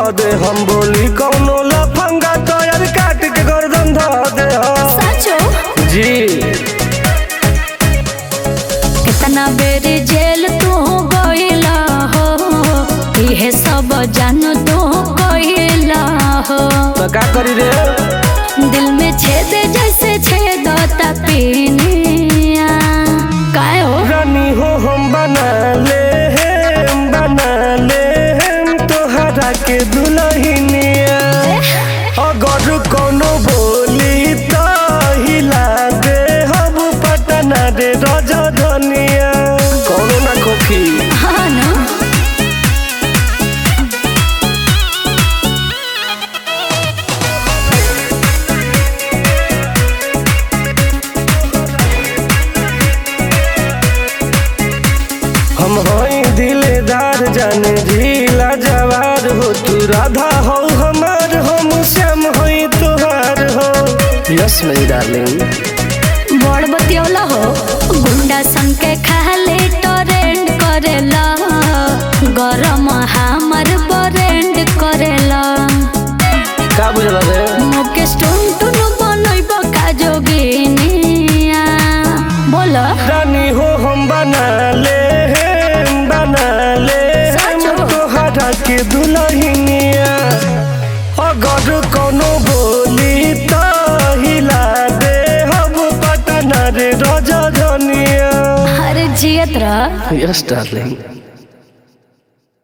दे हम बोली कौनो लफंगा तोयर काट के गर्दन ध दे हम। सचो जी कितना बेर जेल तू गइला हो इहे सब जान तू गइला हो तो का करी रे दिल में छेद जैसे छेदता पीनिया काय हो रानी हो हम बना ले हम बना ले हम तोहरा के दुल्हनिया अगर कोनो बोली तो हिला दे हम पटना रे रजधनिया कोनो ना खोखी हाँ ना हम हई दिलदार जाने ढीला जवार हो तू राधा हो हमार हम श्याम हई तुहार हो यस मेरी डार्लिंग बड़ बतियौला हो गुंडा सन के खाले टरेंड करेला गरम हमर बरेंड करेला का बुझल रे मुकेश टुन टुन बनैब का जोगिनिया बोल रानी हो हम बना ले हम बना ले हम सचो? तोहरा के दुल्हनिया अगर कोनो बोली तो हिला दे हम पटना रे रजधनिया अरे जियत रह यस डार्लिंग